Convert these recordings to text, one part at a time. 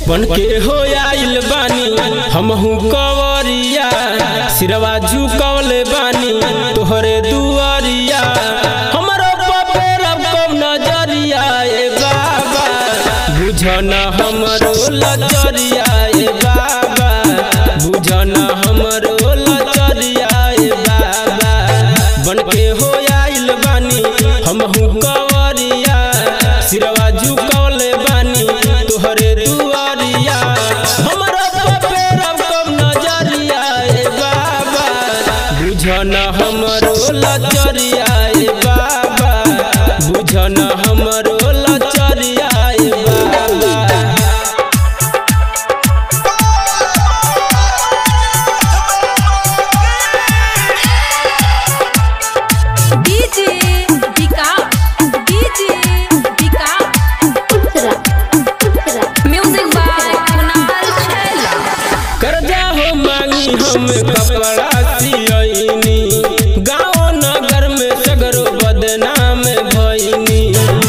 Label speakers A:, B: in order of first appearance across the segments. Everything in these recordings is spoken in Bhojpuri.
A: बन के हो आइल बानी हमहू कवरिया सिरवा झुकवले बानी तोहरे दुआरिया हमरो पेर कब नजरिया ए बाबा बुझन हमरो लचरिया ए बाबा बुझन हमरो लचरिया ए बाबा बन के हो आइल बानी हमहू कवरिया सिरवा झुकवले बानी तोहरे दुआरिया हमरो पेर कब नजरिया ए बाबा बुझन हमरो लचरिया ए बाबा बुझन हमरो लचरिया ए बाबा
B: डीजे बिका डीजे बिका
C: उत्तरा उत्तरा
B: म्यूजिक बाय कुणाल छैला
A: कर्जा हो मांगी हम कपड़ा सियनी गाँव नगर में सगरो बदनाम भइनी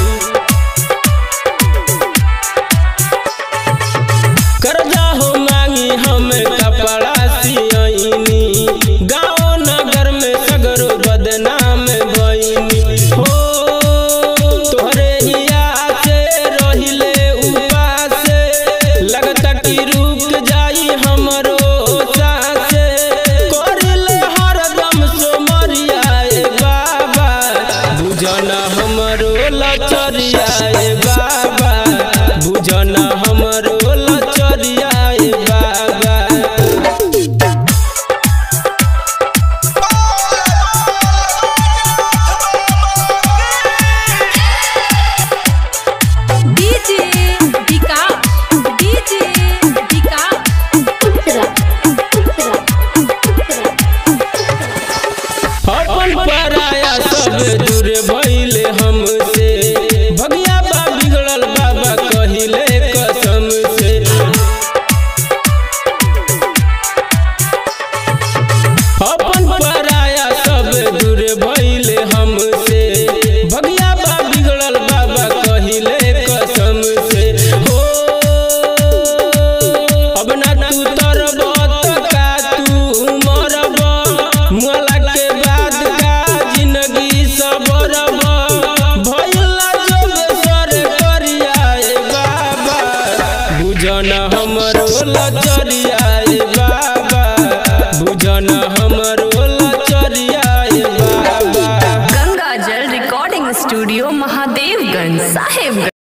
A: कर्जा हो मांगी हम कपड़ा सियनी गाँव नगर में सगरो बदनाम भइनी हो तोहरे हिया से रहिले उपास लगता कि रुक जाई हमरो सास करले हरदम सोमरिया ए बाबा बुझन हमरो लचरिया ए बाबा बुझन हमरो लचरिया ए बाबा
B: डीजे बिका डीजे बिका
C: उत्तरा उत्तरा उत्तरा
A: अपन पराया सब दूर भइले हमसे भगिया बा बिगड़ल बाबा कहिले कसम से अपन पराया सब दूर भइले हमसे भगिया बा बिगड़ल बाबा कहिले कसम से हो अब ना तू तरब त का तू मरब मोला के बाद का जिंदगी सबरब भइला जब सर करिया ए बाबा बुझन हमरो लचरिया ए बाबा बुझन हमरो लचरिया ए बाबा
B: गंगा जल रिकॉर्डिंग स्टूडियो महादेवगंज साहेबगंज